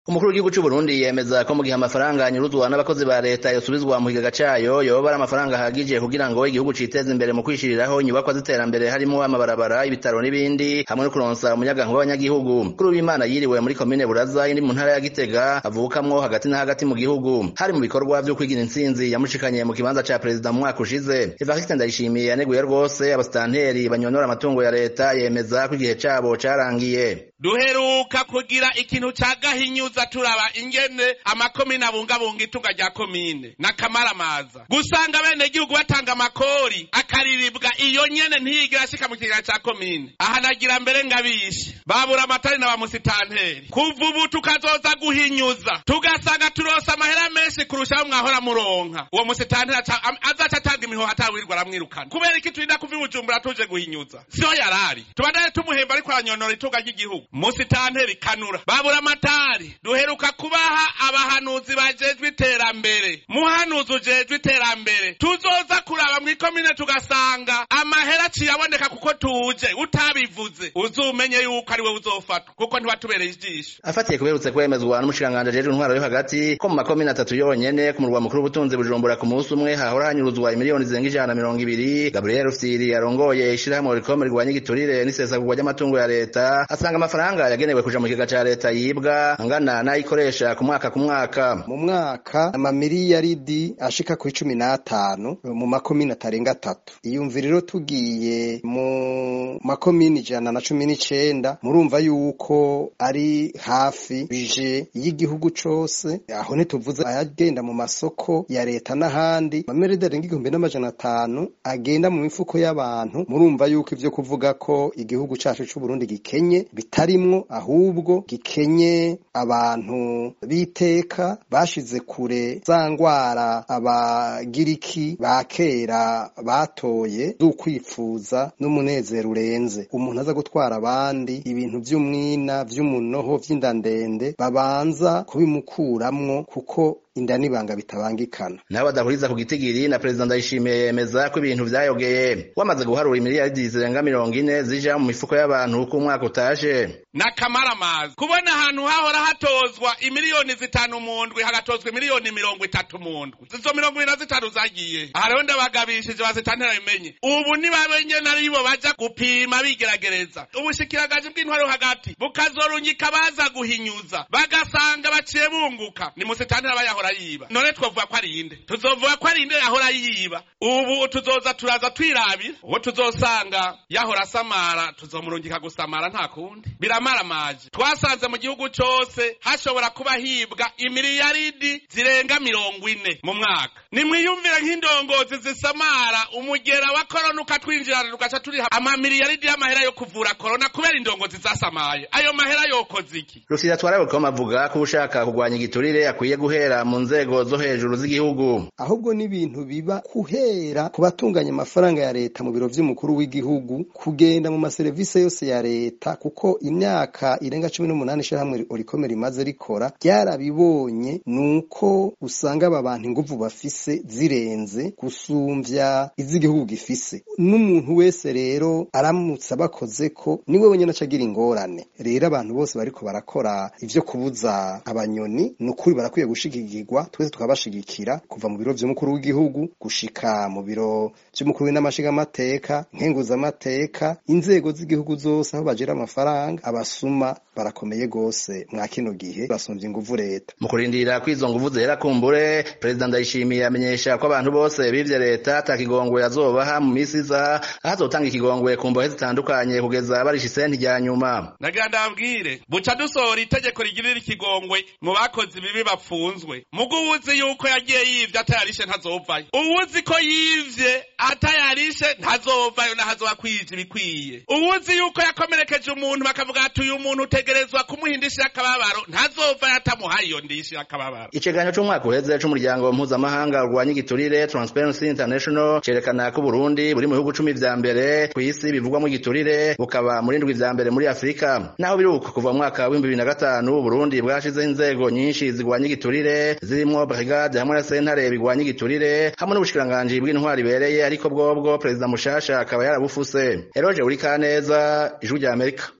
umukuru w'igihugu c'u Burundi yemeza ko mu gihe amafaranga anyuruzwa n'abakozi ba leta yosubizwa mu kigega cayo yoba ari amafaranga ahagije kugira ngo igihugu citeze imbere mu kwishiriraho inyubakwa z'iterambere harimwo amabarabara ibitaro n'ibindi hamwe no kuronsa umuyagankuba w'abanyagihugu kuri w'imana yiriwe muri komine buraza iri mu ntara ya gitega avukamwo hagati na hagati mu gihugu hari mu bikorwa vyo kwigira intsinzi yamushikanye mu kibanza ca perezida mu mwaka ushize evariste ndayishimiye yaneguye rwose abasitanteri banyonora amatungo ya leta yemeza ko igihe cabo carangiye duheruka kugira ikintu ca gahinyuza turaba ingene amakomine abungabunga itunga rya komine n'akamaramaza gusanga bene gihugu batanga amakori akariribwa iyo nyene ntiyigera ashika mu kigega ca komine aha nagira mbere ngabishe babura amatari na bamusitanteri kuva ubu tukazoza guhinyuza tugasanga turonse amahera menshi kurushaho mwahora muronka uwo musitanteri azaca atanga imihoho atawirwa aramwirukana kubera iki turinda kuva i bujumbura tuje guhinyuza siho yarari tubandane tumuhemba ariko aranyonora itunga ry'igihugu musitanteri kanura babura amatari duheruka kubaha abahanuzi bajejwe iterambere muhanuzi ujejwe iterambere tuzoza kuraba mw'ikomine tugasanga amahera aciye aboneka kuko tuje utabivuze uzumenye yuko ari we uzofatwa kuko ntiwatubereye ijisho afatiye kuberutse kwemezwa n'umushikiranganji ajejwe intwaro yo hagati ko mu makomine atatu yonyene ku murwa mukuru w'ubutunzi bujumbura ku munsi umwe hahora hanyuruzwa imiliyoni zirenga ijana na mirongo ibiri gabriel rufyiri yarongoye ishirahamwe rikome rigwanya igiturire n'isesagurwa ry'amatungo ya leta asanga amafaranga yagenewe kuja mu kigega ca leta yibwa angana n'ayikoresha ku mwaka ku mwaka mu mwaka amamiliyaridi ashika ku icumi n'atanu mu makomine atarenga atatu iyumvira rero tugiye mu makomine ijana na cumi n'icenda murumva yuko ari hafi bije y'igihugu cose aho ntituvuze ayagenda mu masoko ya leta n'ahandi amamiriyaridi arenga igihumbi n'amajana atanu agenda mu mifuko y'abantu murumva yuko ivyo kuvuga ko igihugu cacu c'uburundi gikenye bitarimwo ahubwo gikenye abantu b'iteka bashize kure za ngwara abagiriki ba kera batoye z'ukwifuza n'umunezero urenze umuntu aza gutwara abandi ibintu vy'umwina vy'umunoho vy'indandende babanza kubimukuramwo kuko inda n'ibanga bitabangikana nabo badahuriza ku gitigiri na perezida ndayishimiye yemeza ko ibintu vyayogeye wamaze guharura imiliyaridi zirenga mirongo ine zija mu mifuko y'abantu uko umwaka utaje n'akamaramaza kubona ahantu hahora hatozwa imiliyoni zitanu mu ndwi hagatozwa imiliyoni mirongo itatu mu ndwi izo mirongo ibiri na zitanu zagiye aha rero ndabagabishije bazitantera bimenye ubu nibabenye naribo baja gupima bigeragereza ubushikiragaji bw'intwaro hagati bukazorungika baza guhinyuza bagasanga baciye bunguka ni musitantera bayahora yiba none twovuga ko ari inde tuzovuga ko ari inde yahora yiba ubu tuzoza turaza twirabira uwo tuzosanga yahora asamara tuzomurungika gusamara nta kundi biramaramaje twasanze mu gihugu cose hashobora kuba hibwa imiliyaridi zirenga mirongo ine mu mwaka nimwiyumvire nk'indongozi zisamara umugera wa korona ukatwinjirana tugaca turiha amamiliyaridi y'amahera yo kuvura korona kubera indongozi zasamaye ayo mahera yokoze iki rufyiri atwara rukoma avuga ko ushaka kurwanya igiturire akwiye guhera mu nzego zo hejuru z'igihugu ahubwo n'ibintu biba guhera ku batunganya amafaranga ya leta mu biro vy'umukuru w'igihugu kugenda mu maserivisi yose ya leta kuko imyaka irenga cumi n'umunani ishirahamwe orikome rimaze rikora ryarabibonye nuko usanga aba bantu inguvu bafise zirenze gusumvya iz'igihugu gifise n'umuntu wese rero aramutse abakoze ko niwe wenyene acagira ingorane rero abantu bose bariko barakora ivyo kubuza abanyoni ni ukuri barakwiye gushigikirwa twese tukabashigikira kuva mu biro vy'umukuru w'igihugu gushika mu biro vy'umukuru w'inamashingamateka nkenguzamateka inzego z'igihugu zose aho bagira amafaranga abasuma barakomeye gose mwa kino gihe basumvye inguvu leta mu kurindira ko izo nguvu zera kumbure perezida ndayishimiye amenyesha ko abantu bose bivye leta ata kigongwe azobaha mu misi iza aho azotanga ikigongwe ku mbohe zitandukanye kugeza barisha isenti rya nyuma nagira ndabwire buca dusohora itegeko rigirira ikigongwe mu bakozi bibi bapfunzwe mugo uwuzi yuko yagiye yivye atayarishe ntazovayo uwuzi ko yivye atayarishe ntazovayo nahazoba kwija ibikwiye uwuzi yuko yakomerekeje umuntu bakavuga ati uyu muntu utegerezwa kumuhindishira akababaro ntazovayo atamuhaye iyo ndishira akababaro icegeranyo c'umwaka uheze c'umuryango mpuzamahanga urwanya igiturire transparency international cerekana ko uburundi buri mu bihugu cumi vya mbere kw'isi bivugwamo igiturire bukaba muri ndwi vya mbere muri afurika naho biri uko kuva mu mwaka w'ibihumbi bibiri na gatanu uburundi bwashizeho inzego nyinshi zigwanya igiturire zirimwo brigade hamwe na sentare bigwanya igiturire hamwe n'ubushikiranganji bw'intwari ibereye ariko bwobwo perezida mushasha akaba yarabufuse eroje uri kaneza ijwi rya amerika